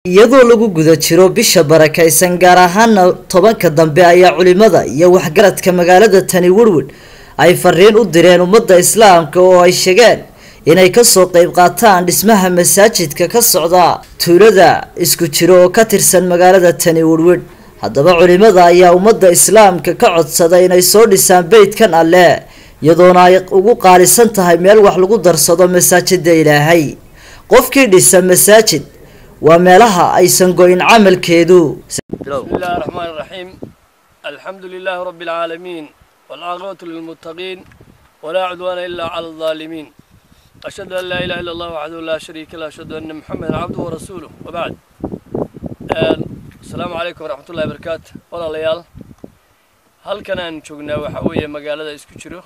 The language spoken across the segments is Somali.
iyadoo lagu guda jiro bisha barakaysan gaar ahaana tobanka dambe ayaa culimada iyo waxgaradka magaalada tani werwed ay fariin u direen ummadda islaamka oo ay sheegeen inay kasoo qeyb qaataan dhismaha masaajidka ka socda tuulada isku jiro oo ka tirsan magaalada tani werwed haddaba culimada ayaa ummadda islaamka ka codsaday inay soo dhisaan beydkan alle iyadoona ay ugu qaalisan tahay meel wax lagu darsado masaajida ilaahay qofkii dhisa masaajid waa meelaha aysan go-in camalkeedu بسم الله الرحمن الرحيم الحمد لله رب العالمين والعاقبة للمتقين ولا عدوان إلا على الظالمين أشهد أن لا إله إلا الله وحده لا شريك له أشهد أن محمدا عبده ورسوله وبعد آه، السلام عليكم ورحمة الله وبركاته ولا ليال هل كان أن شغنا وحوية مقالة اسكو جرو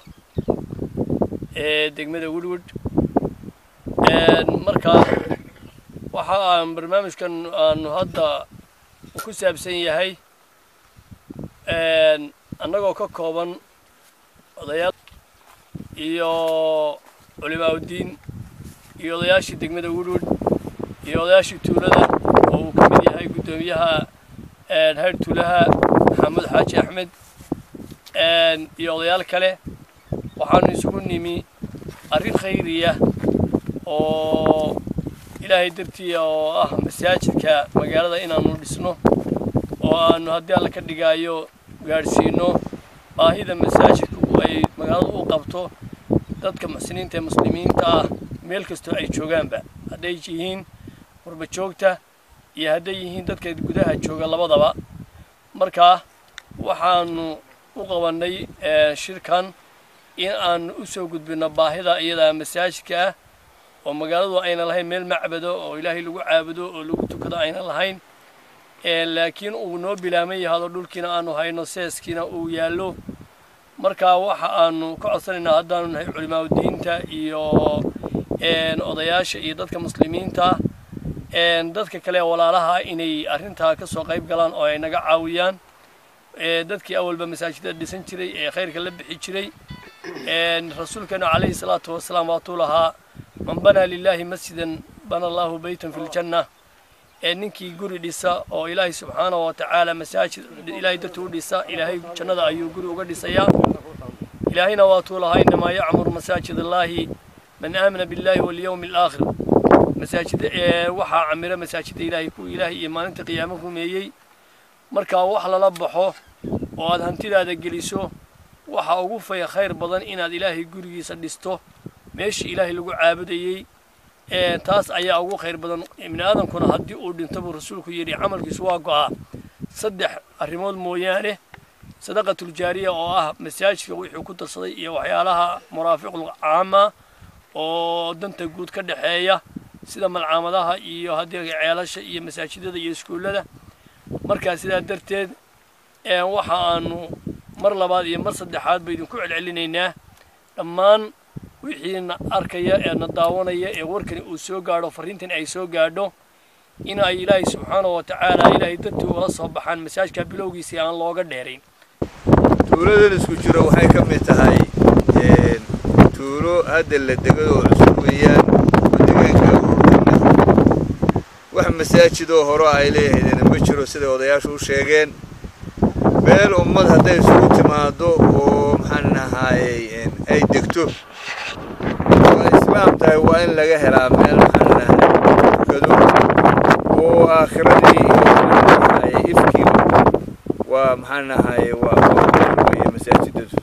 دقمة وودود مركا waxa aan barnaamijkan aanu hadda ku saabsan yahay annagoo ka kooban odayaal iyo culimaaudiin iyo odayaashii degmada wudwud iyo odayaashii tuulada oo uu ka mid yahay guddoomiyaha hayr tuulaha maxamuud xaaji axmed iyo odayaal kale waxaanu isugu nimi arrin khayriya oo ilaahay dartii oo ah masaajidka magaalada inaanu dhisno oo aanu haddii alla ka dhigaayo gaadhsiino baahida masaajidku ay magaalada u qabto dadka muxsiniinta ee muslimiinta ah meel kastoo ay joogaanba hadday yihiin qurba joogta iyo hadday yihiin dadka gudaha jooga labadaba markaa waxaanu u qabannay shirkan in aanu u soo gudbino baahida iyadaa masaajidka ah oo magaaladu ayna lahayn meel macbado oo ilaahay lagu caabudo oo lagu tukado ayna lahayn laakiin uu noo bilaaman yahado dhulkiina aanu hayno seeskiina uu yaallo markaa waxa aanu ka codsanaynaa haddaanu nahay culimaadudiinta iyo odayaasha iyo dadka muslimiinta dadka kale walaalaha inay arrintaa ka soo qayb galaan oo ay naga caawiyaan dadkii awalba masaajidada dhisan jiray ee khayrka la bixi jiray rasuulkeenu calayhi salaatu wasalaam waatuu lahaa man banaa lilaahi masjidan bana allahu beytan fi ljanna ee ninkii guri dhisa oo ilaahay subxaanahu wa tacaala masaajid ilaahay dartuu u dhisa ilaahay jannada ayuu guri uga dhisayaa ilaahayna waatuu lahaa inamaa yacmuru masaajid allaahi man aamana billahi walyawmi alaakhir masaajida ee waxaa camira masaajida ilaahay kuwa ilaahay iyo maalinta qiyaamo rumeeyey markaa wax lala baxo oo aad hantidaada geliso waxa ugu faya khayr badan inaad ilaahay gurigiisa dhisto meeshii ilaahay lagu caabudayey taas ayaa ugu khayr badan ibni aadamkuna haddii uu dhinto buu rasuulku yidhi camalkiisu waa go'aa saddex arrimood mooyaane sadaqatuljaariya oo ah masaajidka wixii ku darsaday iyo waxyaalaha muraafiqul caama oo danta guud ka dhexeeya sida malcaamadaha iyo haddii ceelasha iyo masaajidada iyo iskuullada markaa sidaa darteed waxa aanu mar labaad iyo mar saddexaad ba idinku celcelinaynaa dhammaan wixiina arkaya ee na daawanaya ee warkani uu soo gaadho farriintan ay soo gaadho in ay ilaahay subxaanahu wa tacaala ilaahay dartii ula soo baxaan masaajidka bilowgiisii aan looga dheerayn tuuladan isku jiro waxay ka mid tahay tuulo hadda la degay oo cusub weeyaan oo deegaanka wax masaajidoo hore ay leeyahaydena ma jiro siday odayaashu u sheegeen meel ummad hadday isugu timaado oo maxaan ahaayey ay degto waa islaam tahay waa in laga helaa meel maxaan ahaay tukado oo aakhiradii iyo maxaan ahaayey ifkiiba waa maxaan ahaayey waa weye masaajidadu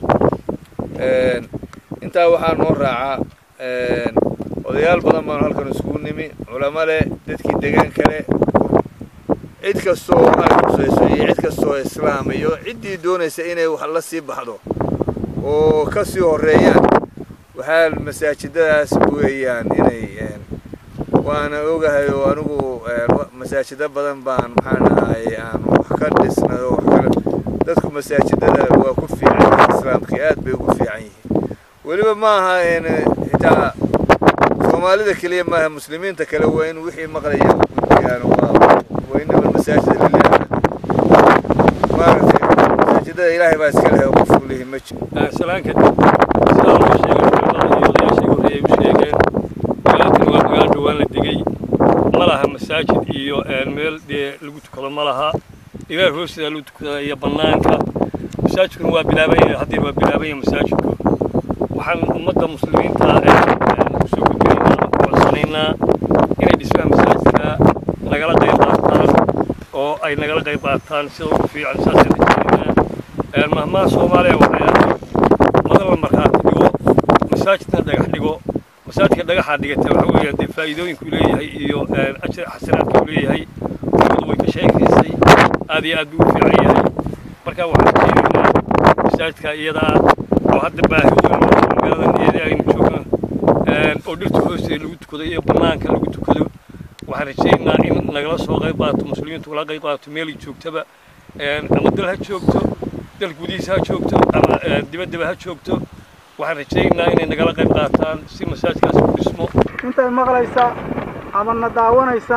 intaa waxaa noo raaca odayaal badan baanu halkan iskugu nimi culamo leh dadkii deegaanka leh cid kasta oo ay khusayso iyo cid kasta oo islaam iyo ciddii doonaysa inay wax la sii baxdo oo ka sii horreeyaan waxaa masaajidadaas weeyaan inay waana ogahay oo anigu masaajido badan baan maxaan ahaayey aan wax ka dhisnay oo wax kale dadku masaajidada waa ku fiican yihiin islaamkii aad bay ugu fiican yihiin weliba ma aha xitaa soomaalida keliya maaha muslimiinta kale waa in wixii maqlaya gudbiyaan waa وإنما المساجد لله maaragtay masaajidada ilaahay baa iska lehay qof uu leeyahay ma jiro salaan kadib sidaa loo sheegay odayaashii horreeyay u sheegeen magaaladani waa magaalo dhowaan la degay ma laha masaajid iyo meel meel dee lagu tukado ma laha igaar hoosteeda lagu tukada iyo bannaanka masaajidkuna waa bilaabanya haddii waa bilaabanya masaajidku waxaan ummadda muslimiinta kusoo gudbinaynaa ama kuwadsanaynaa inay dhismaha masaajidka nagala qayb qaataan oo ay nagala qayb qaataan sida ugu fiican saasaan rajaynaynaa mahmaha soomaaliya waxay ahayd madal la markhaati dhigo masaajidna dhagax dhigo masaajidka dhagaxaa dhigata waxa weeye dee faa'iidooyinku leeyahay iyo ajir xasanaadka uu leeyahay umadu way ka sheekaysay aad iyo aad buu u fiican yahay marka waxaan rajaynaynaa masaajidka iyadaa oo hadda baahi weyn magaaladan iyadii aynu joogno oo dhirta hoosteeda lagu tukado iyo bannaanka lagu tukado waxaan rajaynaynaa in nagala soo qayb qaato muslimiintu kala qayb qaato meelay joogtaba ama dal ha joogto dal gudihiisa ha joogto ama dibaddaba ha joogto waxaan rajaynaynaa inay nagala qayb qaataan si masaajidkaas u dhismo intay maqlaysa ama na daawanaysa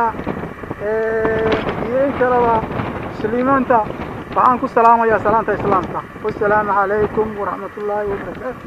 iyo in kaleba muslimiinta waxaan ku salaamayaa salaanta islaamka wasalaamu calaykum waraxmatullaahi wabarakaatu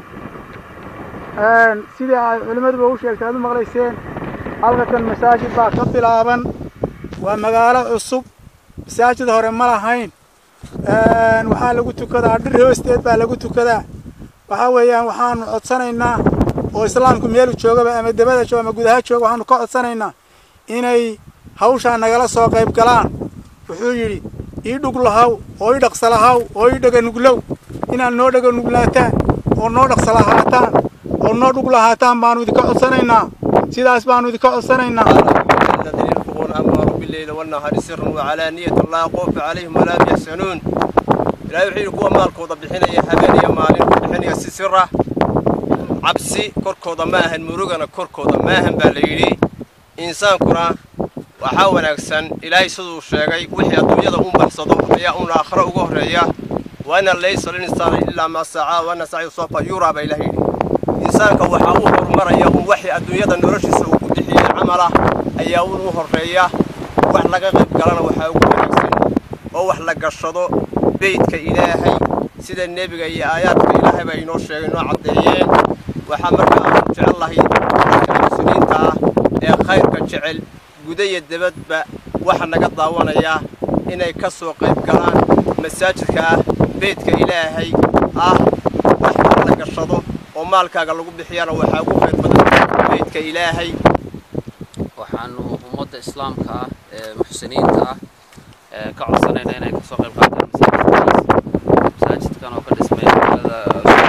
sidii ay culimmaduba u sheegtay aad u maqlayseen halkakan masaajid baa ka bilaaban waa magaalo cusub masaajid hore ma lahayn waxaa lagu tukadaa dhir hoosteed baa lagu tukadaa waxaa weeyaan waxaanu codsanaynaa oo islaamku meelu joogaba ama debada jooga ama gudaha jooga waxaanu ka codsanaynaa inay hawshaa nagala soo qayb galaan wuxuu yidhi ii dhug lahaw oo ii dhaqsa lahaw oo ii dhaganuglow inaad noo dhaganuglaataan oo noo dhaqsa lahaataan oo noo dhug lahaataan baanu idinka codsanaynaa sidaas baanu idinka codsanaynaa الذين ينفقون أموالهم بالليل والنهار سرا وعلانية لا خوف عليهم ولا هم يحزنون إلهي وحيد كوا مالكودا بحنيا habeenaya maalin ku bixinaya si sir ah cabsi korkooda ma ahan murugana korkooda ma ahan baa la yidhi insaankuna waxaa wanaagsan ilaahay siduu sheegay wixii adduunyada u baxsado ayaa un aakhiro uga horreeya waana laysa linsaana ilaa maa sacaa waana sacyu soofa yuraa baa ilaah yidhi insaanka waxaa u horumaraya un waxii adduunyada noloshiisa uu ku bixiyey camal ah ayaa un u horreeya wax laga qayb galana waxaa ugu wanaagsan oo wax la gashado beydka ilaahay sida nebiga iyo aayaadka ilaahay baa inoo sheegay inoo caddeeyeen waxaa markaa aanu jecel lahay dadka muslimiinta ah ee khayrka jecel guda iyo debadba waxa naga daawanayaa inay ka soo qayb galaan masaajidka ah beydka ilaahay ah wax la gashado oo maalkaaga lagu bixiyana waxaa ugu khayr badan beydka ilaahay waxaanu ummadda islaamka ah ee muxsiniinta ah ee ka codsanayna inay kasoo qayb qaataan masaajidkaas masaajidkan oo ka dhismay magaalada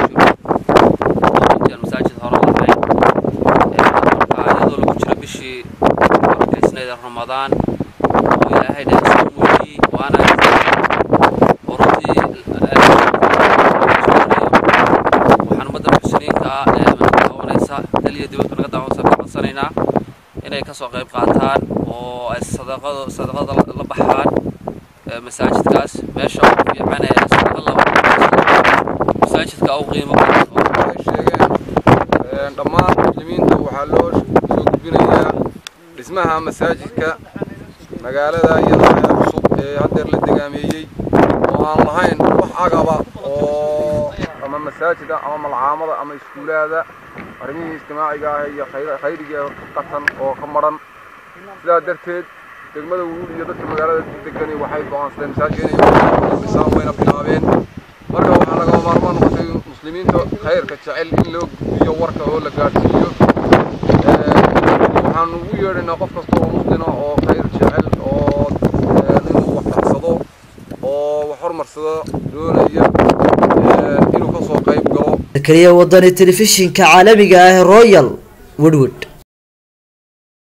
runtii aan masaajid hore lahayn marka iyadoo lagu jiro bishii barakaysnayd ramadaan oo ilaahay dhex soo muujiyey waana oo runtii waxaan ummadda muxsiniinta ah ee naga daawanaysa dal iyo dibadba naga daawanaysa ka codsanaynaa inay kasoo qayb qaataan oo ay sadaqado sadaqada la baxaan masaajidkaas meesha ugu fiican ee sadaqa la masaajidka u qiimo badan ay sheegeen dhammaan muslimiinta waxaa loo soo gudbinayaa dhismaha masaajidka magaalada iyada ee cusub ee haddeer la degaameeyey oo aan lahayn wax agaba oo ama masaajida ama malcaamada ama iskuulaada arrimihii ijtimaaciga ah iyo khayriga qatan oo ka maran sidaa darteed degmada wuul iyo dadka magaalada degani waxay go'aansadeen masaajidka inay dhisaan wayna bilaabeen marka waxaa lagama maarmaan noqotay muslimiinta khayrka jecel in loo gudbiyo warka oo la gaadhsiiyo waxaan ugu yeedhaynaa qof kasta oo muslina oo khayr jecel oo inuu wax dhaxsado oo wax horumarsado doonaya inuu ka soo qayb galo keliya wadani telefishinka caalamiga ah royal woodwood